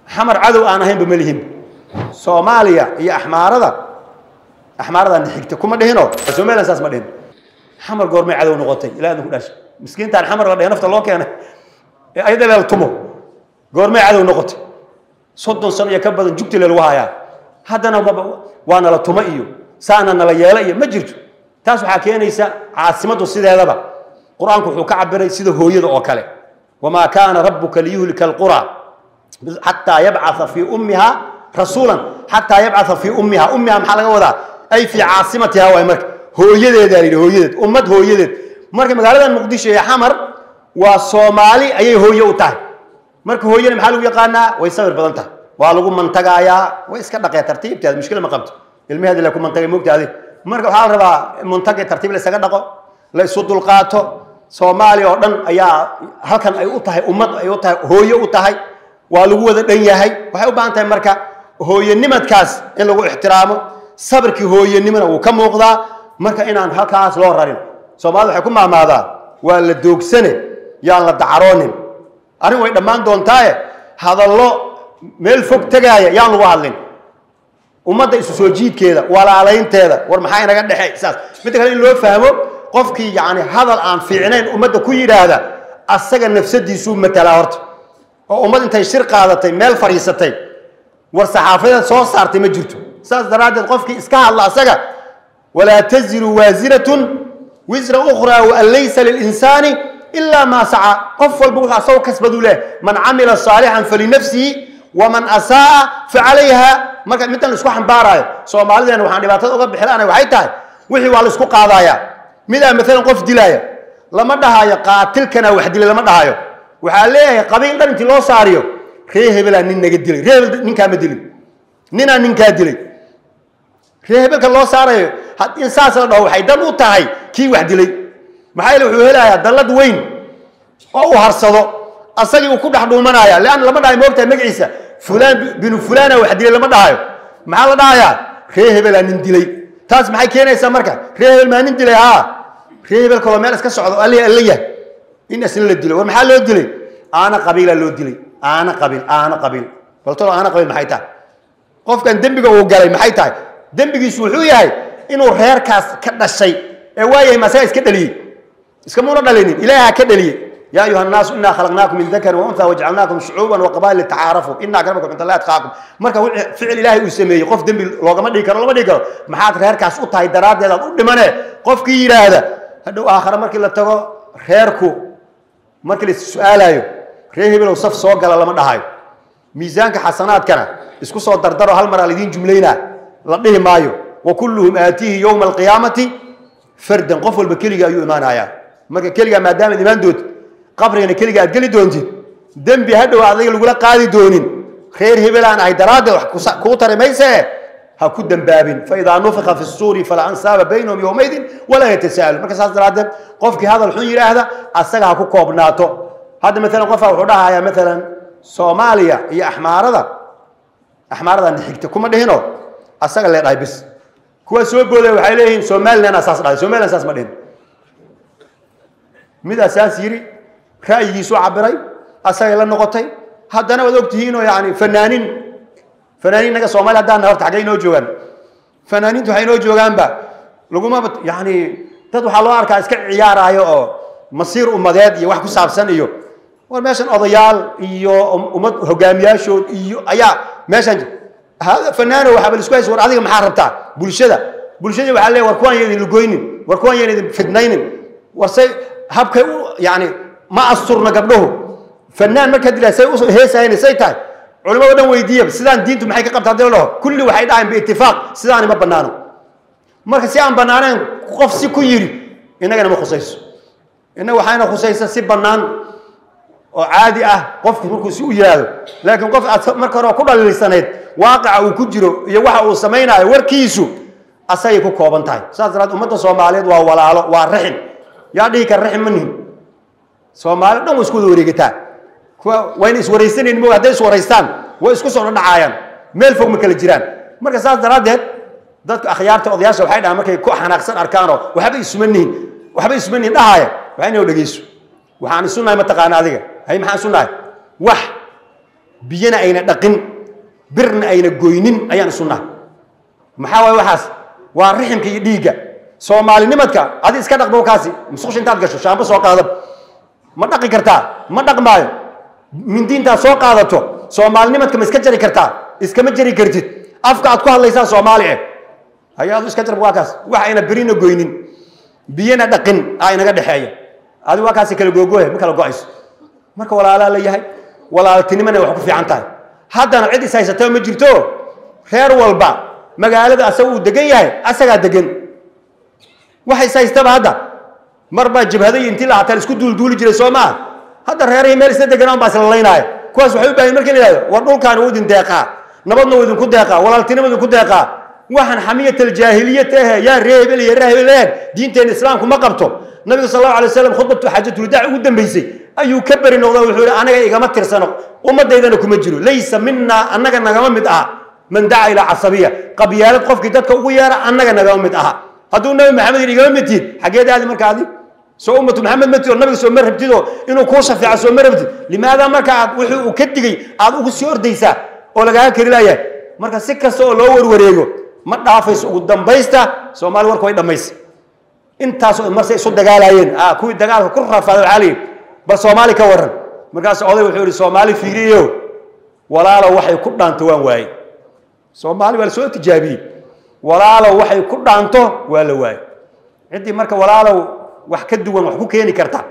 xamar cadow aan ahaynba ma lihin soomaaliya iyo axmaarada axmaaradan xigta kuma dhihino somaliland saas ma dhihin xamar goormay cadow noqotay ilaa idinku dhashay miskiintaan xamar la dhahay nafta loo keenay ee ayada leel tumo goormay cadow noqotay soddon sano iyo ka badan jugti lagu hayaa haddana waa nala tumo iyo saana nala yeela iyo ma jirto taas waxaa keenaysa caasimaddu sideedaba qur-aanku wuxuu ka cabiray sida hooyada oo kale wamaa kaana rabuka liyuhlika alqura xataa yabcaa fii ummiha rasuulan xataa yabcaa fii ummiha ummiha maxaa laga wadaa ay fii caasimatiha waay marka hooyadeeda la yidhi hooyadeed ummad hooyadeed marka magaaladan muqdisho ee xamar waa soomaali ayay hooye u tahay marka hooyana maxaa lagu yaqaanaa way sabir badan tahay waa lagu mantagaayaa way iska dhaqee tartiibteeda mushkila ma qabto ilmaheedi la ku mantagay moogtaadi marka waxaa la rabaa muntagay tartiib la isaga dhaqo la isu dulqaato soomaaliya oo dhan ayaa halkan ay u tahay ummad ay u tahay hooye u tahay waa lagu wada dhan yahay waxay u baahan tahay marka hooyanimadkaas in lagu ixtiraamo sabirkii hooyanimona wuu ka muuqdaa marka inaan halkaas loo rarin soomaalida waxay ku maamaadaa waa la doogsane yaan la dacaroonin arrin way dhammaan doontaaye hadallo meel fog tegaaya yaan lagu hadlin ummadda isu soo jiidkeeda walaalaynteeda war maxaa inaga dhexey saas midda kale in loo fahmo qofkii yacni hadal aan fiicnayn ummadda ku yidhaahda asaga nafsadiisuu matalaa horta oo ummad intay shir qaadatay meel fadhiisatay war saxaafadeed soo saartay ma jirto saas daraaddeed qofkii iska hadla asaga walaa taziru waasiratun wisra ukhraa waan laysa lilinsaani ilaa maa saca qof walba wuxuu asagoo kasbaduu leh man camila saalixan falinafsihi waman asaaa facalayha marka middan laisku xambaaraayo soomaalideena waxaan dhibaatada uga bixilaanay waxay tahay wixii waa laisku qaadaaya midaa maalan qof dilaaya lama dhahayo qaatilkana wax dilay lama dhahayo waxaa leeyahay qabiil dhan intii loo saariyo ree hebelaa nin naga dilay ree hebel ninkaa ma dilin ninaa ninkaa dilay ree hebelka loo saarayo in saas la dhaho waxay dan u tahay kii wax dilay maxaa yeele wuxuu helayaa dallad weyn oo uu harsado asagii uu ku dhex dhuumanaya leanna lama dhahayo moogtahay magaciisa fulaan binu fulaana wax dilay lama dhahayo maxaa la dhahayaa ree hebelaa nin dilay taas maxay keenaysaa marka ree hebel maa nin dilay haa ree hebel kaloo meel iska socdo alle alla yahay in isna la dilo war maxaa loo dilay aana qabiilaa loo dilay aana qabiil aana qabiil baltolo aana qabiil maxay tahay qofkan dembiga uu galay maxay tahay dembigiisu wuxuu yahay inuu reerkaas ka dhashay ee waayahay masaga iska dhaliyey iskamuuna dhalinin ilaaha ka dhaliyey yaa ayuha nnaasu inaa khalaqnaakum min dakarin wa untha wajcalnaakum shucuuban wa qabaa'il litacaarafu ina akramakum cinda allahi atqaakum marka ficil ilaahay uu sameeyey qof dembi loogama dhigi karo lama dhigi karo maxaad reerkaas u tahay daraaddeed aad u dhimane qofkii yidhaahda hadhow aakhare markii la tago reerku markii la su-aalayo reer hebelow saf soo gala lama dhahayo miisaanka xasanaadkana isku soo dardaro hal mar aa laidiin jumlaynaa la dhihi maayo wa kulluhum aatiihi yowma alqiyaamati fardan qof walba keliga ayuu imaanayaa marka keligaa maadaamaad imaan doonti qabrigana keliga aad geli doontid dembi hadhow adiga lagula qaadi doonin reer hebelaan ahay daraaddeed wax kuu tari maysee ha ku dembaabin faidaa nufika fi suuri falaa ansaaba baynahum yowmaydin walaa yatasaalu marka saas daraaddeed qofkii hadal xun yidhaahda asaga ha ku koobnaato hadda maalan qofaa wuxuu dhahayaa maalan soomaaliya iyo axmaarada axmaaradan xigta kuma dhihino asaga lee dhahay bis kuwa soo boodaya waxay leeyihiin somaliland saas dhahay somaliland saas ma dhihin midaa saas yidhi ra'yigiisu cabiray asagay la noqotay haddana waad ogtihiinoo yani fanaanin fanaaniin naga soomaliya haddaan horta xaggay inoo joogaan fanaaniintu waxay inoo joogaanba laguma yani dad waxaa loo arkaa iska ciyaaraayo oo masiir ummadeed iyo wax ku saabsan iyo war meeshan odayaal iyo ummad hogaamiyaashood iyo ayaa meeshan fanaano waxaa bal isku haysa war adiga maxaa rabtaa bulshada bulshadii waxaa leeyahay war kuwaan yaan idin lugoynin war kuwaan yaan idin fidnaynin war say habkay u yani ma asturna gabdhuhu fanaan markaa dilaa say u heesahayn say tahay culimado dhan weydiiya sidaan diintu maxay ka qabtaa hadii la dhaho kulli waxay dhahayn biitifaaq sidaani ma banaano marka si aan banaanayn qof si ku yidhi innagana ma khusayso innaga waxayna khusaysa si bannaan oo caadi ah qofku markuu si u yidhaahdo laakiin qof aad marka hore ku dhaliilsanayd waaqica uu ku jiro iyo waxa uu samaynayo warkiisu asagay ku kooban tahay saas daraad ummadda soomaaliyeed waa walaalo waa raxin yaa dhihi kara raxin ma nihin soomaali dhan way isku wada wareegataa kuwa wayna iswaraysanaynin mo hadday iswaraystaan way isku soo dhadhacaayaan meel fog ma kala jiraan marka saas daraaddeed dadka akhyaarta odayaasha waxay dhahaan markay ku xanaaqsan arkaanoo waxba isuma nihin waxba isuma nihin dhahaaya waa inay dhegeyso waxaan isu nahay mataqaana adiga hay maxaan isu nahay wax biyana ayna dhaqin birna ayna goynin ayaan isu nahay maxaa waaye waxaas waa riximka iyo dhiigga soomaalinimadka adi iska dhaqdo kaasi musqush intaad gasho shaambo soo qaadab ma dhaqi kartaa ma dhaqmaayo mindi intaad soo qaadato soomaalinimadka ma iska jari kartaa iskama jari kartid afka aad ku hadlaysaa soomaali eh hayaadu iska jarb waa kaas wax ayna birina goynin biyana dhaqin aa inaga dhexeeya adi waa kaasi kala googooya ma kala go-ayso marka walaalaa la yahay walaaltinimana wax ku fiican tahay haddana cid is haysataba ma jirto reer walba magaalada asaga uu degan yahay asagaa degan wax is haystaba hadda mar baa jabhaday intii la hataan isku duulduuli jiray soo maa hadda reerihii meel isla deganaan baa isla laynaaya kuwaas waxay u baahan markii la yihahdo war dhulkaani wuu idin deeqaa nabadna wuu idinku deeqaa walaaltinima idinku deeqaa waxaan xamiyat aljaahiliyat ahe yaa reebel iyo reebeleen diinteena islaamku ma qabto nabiga sal allahu alay wasalam khudbatu xaajatulwadaac ugu dambeysay ayuu ka beri noqda wuxuu yihi anaga igama tirsano ummadaydana kuma jiro laysa minaa annaga nagama mid aha man daca ilaa casabiya qabyaalad qofkii dadka ugu yeera annaga nagama mid aha hadduu nabi maxamed yidhi igama mid tiid xaggeed aadi marka adi soo ummatu maxamed ma tid oo nabiga soo ma rabtid oo inuu kuu shafeeco soo ma rabtid limaada marka aad wuxuu uu ka digay aad ugu sii ordaysaa oo lagaaga kari laayahay marka si kasta oo loo warwareego ma dhaafayso ugu dambaysta soomaali warka way dhammaysa intaasoo marse isu dagaalaayeen ah kuwii dagaalka ku rafaaday waxaa layidhi bal soomaali ka waran markaas oday wuxuu yidhi soomaali fiiriyo walaalow waxay ku dhaanto waan waaye soomaali waa la soo tijaabiyey walaalow waxay ku dhaanto waa la waaye ciddii marka walaalow wax ka duwan wax ku keeni karta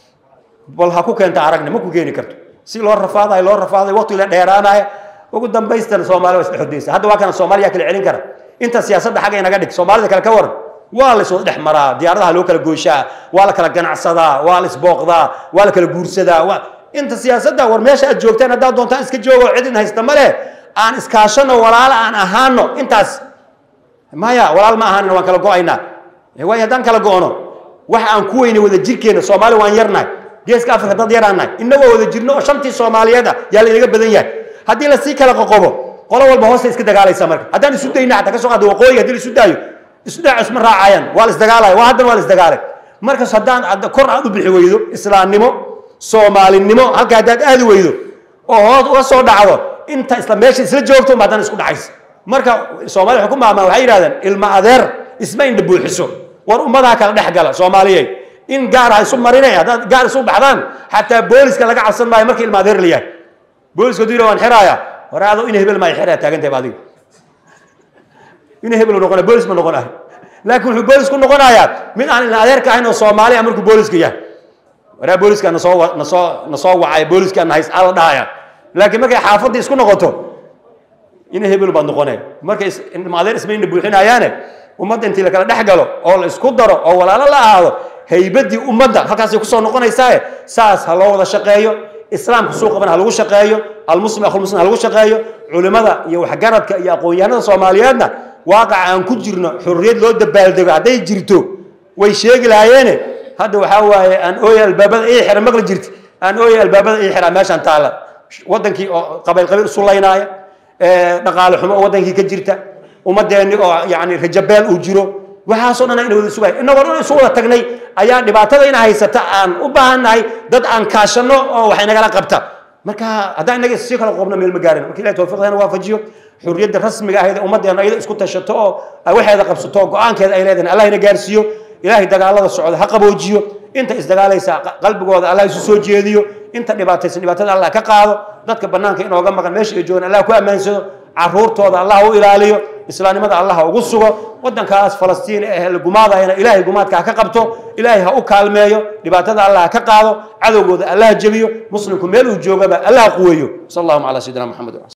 bal ha ku keenta aragna ma ku keeni karto si loo rafaadayo loo rafaadayo waqti la dheeraanayo ugu dambaystana soomaali waa isdhexodaysa hadda waa kana soomaaliya kala celin kara inta siyaasadda xagga inaga dhig soomaalida kale ka waran waa la iswada dhex maraa diyaaradaha loo kala goyshaa waa la kala ganacsadaa waa la isbooqdaa waa la kala guursadaa waa inta siyaasadda war meesha aad joogtaan haddaad doontaan iska joogo cidin haysta ma leh aan iskaashano walaalo aan ahaano intaas maya walaal ma ahaanina waan kala go-aynaa waayo haddaan kala go-no waxa aan ku weynay wada jirkeena soomaali waan yarnahay geeska afrika dad yaraanahay inagoo wada jirno oo shantii soomaaliyeed ah yaa la inaga badan yahay haddii lasii kala qoqobo qolo walba hoosta iska dagaalaysa marka haddaan isu dayna xataa ka soo qaado waqooyiga haddii la isu daayo isu daaco isma raacayaan waa la isdagaalaya waa haddana waa la isdagaalay markas haddaan kor aad u bixi weydo islaamnimo soomaalinimo halka haddaad aadi weydo oo hoos uga soo dhacdo inta isla meesha isla joogto ma haddana isku dhacaysa marka soomaali waxay ku maamaan waxay yidhahdeen ilma adeer isma indha buuxiso war ummadaa kala dhex gala soomaaliyey in gaar ha isu marinay haddaad gaar isu baxdaan xataa booliska laga cabsan maayo marka ilma adeer la yahay booliska haduu yidhaha waan xiraaya war ado ina hebel maa xiraya taagantahay ba adiga ina hebel noqona boolis ma noqon ahay laakiin wuxuu boolis ku noqonayaa mid aan ilma adeerka ahayn oo soomaali ah markuu booliska yahay waraa booliska nasoo nasoo nasoo wacay booliska na hays ala dhahaya laakiin markay xaafaddii isku noqoto ina hebel baad noqonay markay ilma adeer isma ina buuxinayaane ummadda intii la kala dhex galo oo la isku daro oo walaalo la ahaado haybadii ummadda halkaasay kusoo noqonaysaae saas ha loo wada shaqeeyo islaamka suuqaban ha lagu shaqeeyo almuslim akhulmuslim ha lagu shaqeeyo culimada iyo waxgaradka iyo aqoon-yahanada soomaaliyeedna waaqaca aan ku jirno xurriyad loo dabaaldego hadday jirto way sheegi lahaayeene hadda waxaa waaye aan ooya albaabada ii xira maqli jirti aan ooya albaabada ii xira meeshaan taalla wadankii oo qabayl qabiil isu laynaaya dhaqaale xumo oo wadankii ka jirta ummadeenni oo yani rajabeel uu jiro waxaasoo dhan ina wada sugay inagoo dhan isu wada tagnay ayaa dhibaatada ina haysata aan u baahannahay dad aan kaashano oo wax inagala qabta marka haddaan inaga sii kala qoobno meel ma gaarin marka ilahi tawfiiqdeena waafajiyo xurriyadda rasmiga ahayd ee ummaddeena ayada isku tashato oo waxeeda qabsato oo go-aankeeda ay leedahay allah ina gaarsiiyo ilaahay dagaalada socda ha qaboojiyo inta isdagaalaysa qalbigooda allah isu soo jeediyo inta dhibaataysan dhibaatada allah ka qaado dadka bannaanka inooga maqan meesha ay joogaan allah ku ammaansado caruurtooda allah u ilaaliyo islaamnimada allah ugu sugo wadankaas falastiin ee la gumaadayana ilaahay gumaadka ha ka qabto ilaahay ha u kaalmeeyo dhibaatada allah ha ka qaado cadowgooda allah ha jebiyo muslimku meel uu joogaba allah ha quweeyo sal allahuma calaa sayidina maxamed